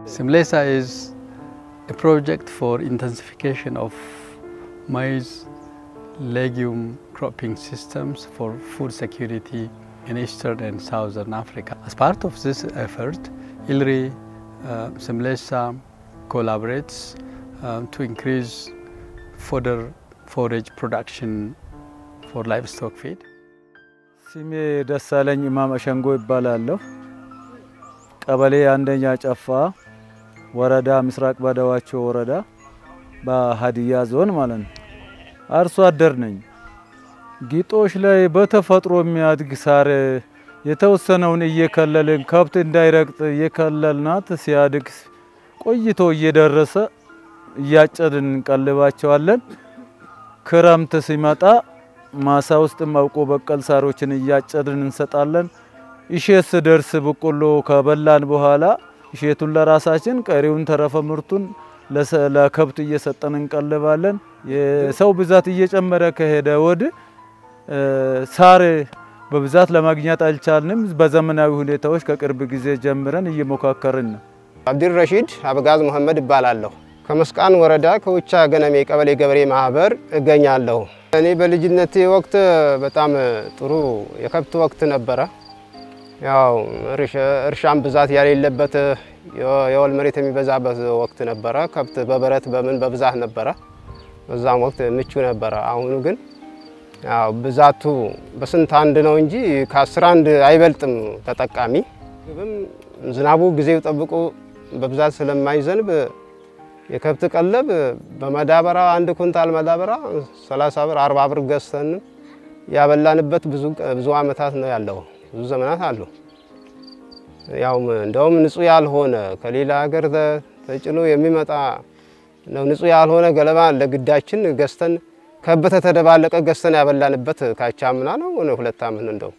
Simlesa is a project for intensification of maize legume cropping systems for food security in eastern and southern Africa. As part of this effort, ILRI uh, Simlesa collaborates uh, to increase fodder forage production for livestock feed. ስሜ ደሳለኝ ኢማም አሸንጎ ይባላለሁ። ቀበሌ አንደኛ ጨፋ ወረዳ ምስራቅ በደዋቸው ወረዳ በሀዲያ ዞን ማለት ነው። አርሶ አደር ነኝ። ጊጦሽ ላይ በተፈጥሮ የሚያድግ ሳር የተወሰነውን እየከለልን ከብት እንዳይረግጥ እየከለልናት ሲያድግ ቆይቶ እየደረሰ እያጨድን እንቀልባቸዋለን። ክረምት ሲመጣ ማሳ ውስጥ አውቆ በቀል ሳሮችን እያጨድን እንሰጣለን። እሼት ስደርስ በቆሎ ከበላን በኋላ እሼቱን ለራሳችን ቀሪውን ተረፈ ምርቱን ለከብት እየሰጠን እንቀልባለን። የሰው ብዛት እየጨመረ ከሄደ ወዲህ ሳር በብዛት ለማግኘት አልቻልንም። በዘመናዊ ሁኔታዎች ከቅርብ ጊዜ ጀምረን እየሞካከርን ነው። አብዲር ረሺድ አበጋዝ መሐመድ እባላለሁ። ከመስቃን ወረዳ ከውቻ ገነሜ ቀበሌ ገበሬ ማህበር እገኛለሁ። እኔ በልጅነቴ ወቅት በጣም ጥሩ የከብት ወቅት ነበረ። ያው እርሻም ብዛት ያሌለበት የወል መሬት የሚበዛበት ወቅት ነበረ። ከብት በበረት በምን በብዛት ነበረ። በዛም ወቅት ምቹ ነበረ። አሁኑ ግን ያው ብዛቱ በስንት አንድ ነው እንጂ ከአስር አንድ አይበልጥም ተጠቃሚ። ግብም ዝናቡ ጊዜው ጠብቆ በብዛት ስለማይዘንብ የከብት ቀለብ በመዳበራ አንድ ኩንታል መዳበራ 30 ብር 40 ብር ገዝተን ያበላንበት ብዙ ብዙ አመታት ነው ያለው። ብዙ ዘመናት አሉ። ያው እንደውም ንጹህ ያልሆነ ከሌላ ሀገር ተጭኖ የሚመጣ ነው ንጹህ ያልሆነ ገለባ ለግዳችን ገዝተን ከበተ ተደባለቀ ገዝተን ያበላንበት ካቻምና ነው ሁለት አመት እንደው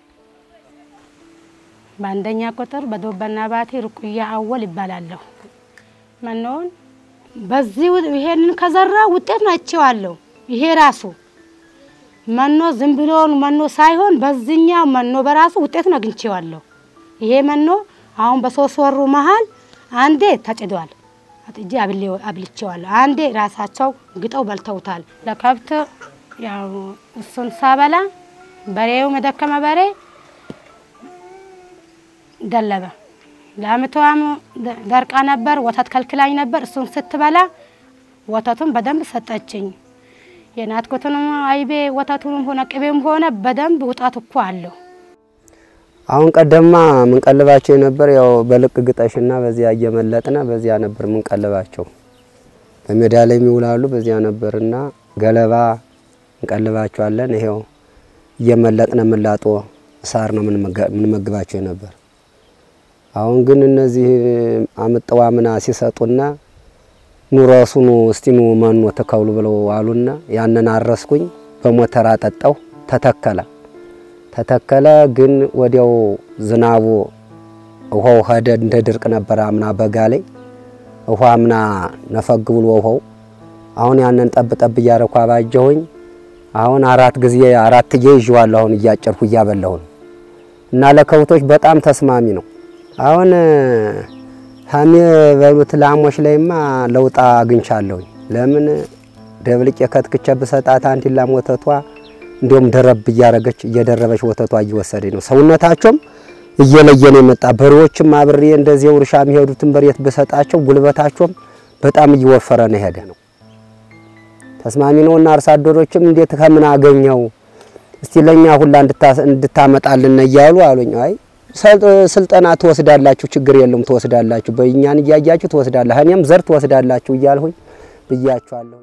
በአንደኛ ቁጥር በዶበና ባቴ ርቁያ አወል ይባላለሁ። መኖን በዚህ ይሄንን ከዘራ ውጤት ነው አይቼዋለሁ። ይሄ ራሱ መኖ ዝም ብሎ መኖ ሳይሆን በዚህኛው መኖ በራሱ ውጤቱን አግኝቼዋለሁ። ይሄ መኖ አሁን በሶስት ወሩ መሀል አንዴ ተጭዷል፣ አጥጄ አብልቼዋለሁ። አንዴ ራሳቸው ግጠው በልተውታል። ለከብት ያው እሱን ሳበላ በሬው መደከመ በሬ ደለበ። ለአመቷም ደርቃ ነበር፣ ወተት ከልክላኝ ነበር። እሱን ስትበላ ወተቱን በደንብ ሰጠችኝ። የናትኩትንም አይቤ ወተቱንም ሆነ ቅቤም ሆነ በደንብ ውጣት እኮ አለው። አሁን ቀደማ ምንቀልባቸው የነበር ያው በልቅ ግጠሽና በዚያ እየመለጥነ በዚያ ነበር ምንቀልባቸው። በሜዳ ላይ የሚውላሉ በዚያ ነበርና ገለባ እንቀልባቸዋለን። ይሄው እየመለጥነ ምላጦ ሳር ነው ምንመግባቸው ነበር። አሁን ግን እነዚህ አምጠዋ ምና ሲሰጡና ኑረሱኑ እስቲኑ መኖ ተከውሉ ብለው አሉና ያንን አረስኩኝ። በሞተር አጠጣው። ተተከለ ተተከለ። ግን ወዲያው ዝናቡ ውሃው ሄደ። እንደ ድርቅ ነበረ አምና በጋ ላይ ውሃ አምና ነፈግ ብሎ ውሃው አሁን ያንን ጠብ ጠብ እያረኩ አባጀሁኝ። አሁን አራት ጊዜ አራት ጊዜ ይዤዋለሁ። አሁን እያጨርኩ እያበላሁ ነው እና ለከብቶች በጣም ተስማሚ ነው። አሁን ሀሜ በሉት ላሞች ላይማ ለውጣ አግኝቻለሁኝ። ለምን ደብልቄ ከትክቼ ብሰጣት አንድ ላም ወተቷ እንዲሁም ደረብ እያረገች እየደረበች ወተቷ እየወሰደኝ ነው። ሰውነታቸውም እየለየ ነው የመጣ። በሬዎችም አብሬ እንደዚህ እርሻ የሚሄዱትን በሬት ብሰጣቸው ጉልበታቸውም በጣም እየወፈረ ነው ሄደ ነው። ተስማሚ ነውና አርሶ አደሮችም እንዴት ከምን አገኘው እስቲ ለኛ ሁላ እንድታመጣልን እያሉ አሉኝ። አይ ስልጠና ትወስዳላችሁ፣ ችግር የለም ትወስዳላችሁ፣ በእኛን እያያችሁ ትወስዳላችሁ፣ እኔም ዘር ትወስዳላችሁ እያልሁኝ ብያችኋለሁ።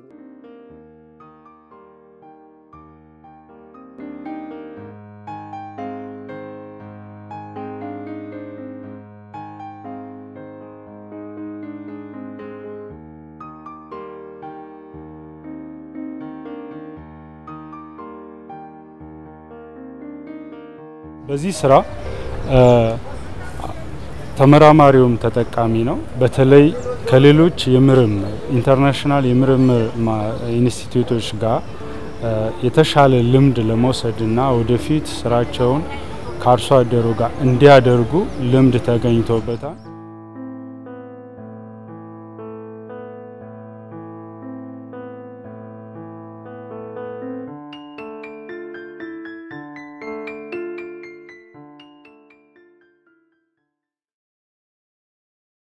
በዚህ ስራ ተመራማሪውም ተጠቃሚ ነው። በተለይ ከሌሎች የምርምር ኢንተርናሽናል የምርምር ኢንስቲትዩቶች ጋር የተሻለ ልምድ ለመውሰድና ወደፊት ስራቸውን ከአርሶ አደሩ ጋር እንዲያደርጉ ልምድ ተገኝቶበታል።